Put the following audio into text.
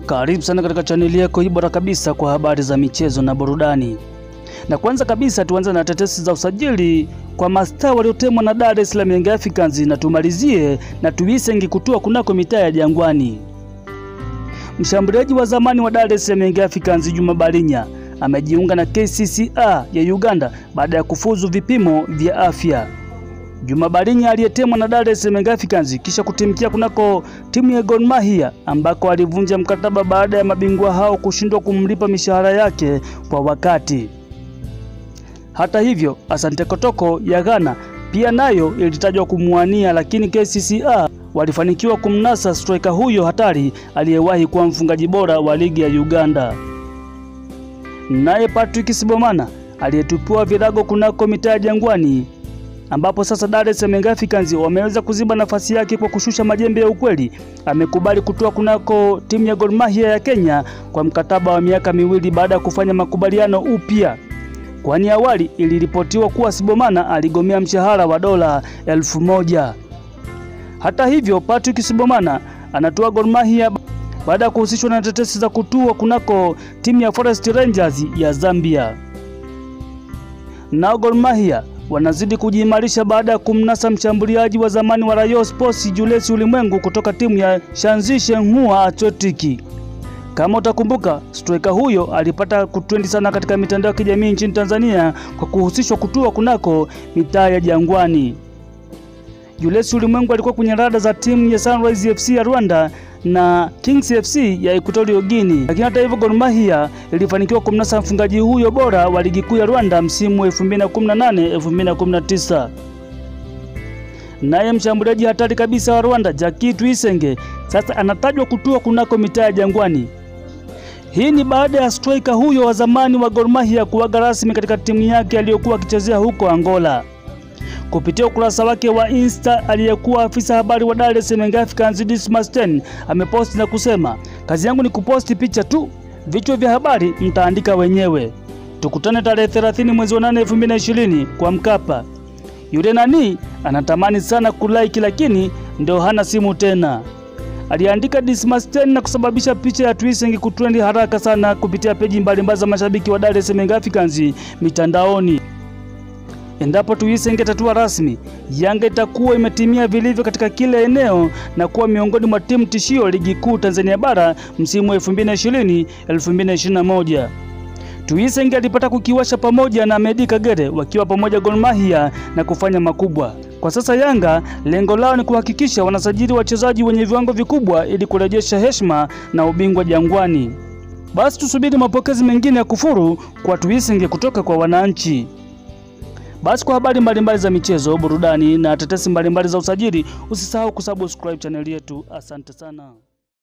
Karibu sana katika chaneli yako hii bora kabisa kwa habari za michezo na burudani. Na kwanza kabisa tuanze na tetesi za usajili kwa mastaa waliotemwa na Dar es Salaam Young Africans, na tumalizie na Tuisenge kutua kunako mitaa ya Jangwani. Mshambuliaji wa zamani wa Dar es Salaam Young Africans Juma Balinya amejiunga na KCCA ya Uganda baada ya kufuzu vipimo vya afya. Juma Balinya aliyetemwa na Dar es Salaam Young Africans kisha kutimkia kunako timu ya Gor Mahia ambako alivunja mkataba baada ya mabingwa hao kushindwa kumlipa mishahara yake kwa wakati. Hata hivyo, Asante Kotoko ya Ghana pia nayo ilitajwa kumwania, lakini KCCA walifanikiwa kumnasa striker huyo hatari aliyewahi kuwa mfungaji bora wa ligi ya Uganda. Naye Patrick Sibomana aliyetupiwa virago kunako mitaa ya Jangwani ambapo sasa Dar es Salaam Young Africans wameweza kuziba nafasi yake kwa kushusha majembe ya ukweli. Amekubali kutoa kunako timu ya Gor Mahia ya Kenya kwa mkataba wa miaka miwili baada ya kufanya makubaliano upya, kwani awali iliripotiwa kuwa Sibomana aligomea mshahara wa dola elfu moja. Hata hivyo, Patrick Sibomana anatoa Gor Mahia baada ya kuhusishwa na tetesi za kutua kunako timu ya Forest Rangers ya Zambia. Nao Gor Mahia wanazidi kujiimarisha baada ya kumnasa mshambuliaji wa zamani wa Rayon Sports Julius Ulimwengu kutoka timu ya Shanzi Shenhua Athletic. Kama utakumbuka, striker huyo alipata kutrendi sana katika mitandao ya kijamii nchini Tanzania kwa kuhusishwa kutua kunako mitaa ya Jangwani. Julius Ulimwengu alikuwa kwenye rada za timu ya Sunrise FC ya Rwanda na Kings FC ya Equatorial Guinea. Lakini hata hivyo, Gor Mahia ilifanikiwa kumnasa mfungaji huyo bora wa ligi kuu ya Rwanda msimu 2018 2019. Naye mshambuliaji hatari kabisa wa Rwanda Jackie Tuyisenge sasa anatajwa kutua kunako mitaa ya Jangwani. Hii ni baada ya striker huyo wa zamani wa Gor Mahia kuaga rasmi katika timu yake aliyokuwa akichezea huko Angola. Kupitia ukurasa wake wa Insta, aliyekuwa afisa habari wa Dar es Salaam Young Africans Dismas Ten ameposti na kusema, kazi yangu ni kuposti picha tu, vichwa vya habari mtaandika wenyewe. Tukutane tarehe 30 mwezi wa 8 2020 kwa Mkapa. Yule nani anatamani sana kulike, lakini ndio hana simu tena, aliandika Dismas Ten na kusababisha picha ya Tuyisenge kutrendi haraka sana kupitia peji mbalimbali za mashabiki wa Dar es Salaam Young Africans mitandaoni. Endapo Tuyisenge tatua rasmi, Yanga itakuwa imetimia vilivyo katika kila eneo na kuwa miongoni mwa timu tishio ligi kuu Tanzania bara msimu 2020 2021. Tuyisenge alipata kukiwasha pamoja na Medi Kagere wakiwa pamoja Gor Mahia na kufanya makubwa. Kwa sasa Yanga lengo lao ni kuhakikisha wanasajili wachezaji wenye viwango vikubwa ili kurejesha heshima na ubingwa Jangwani. Basi tusubiri mapokezi mengine ya kufuru kwa Tuyisenge kutoka kwa wananchi. Basi kwa habari mbalimbali za michezo, burudani na tetesi mbalimbali za usajili, usisahau kusubscribe chaneli yetu. Asante sana.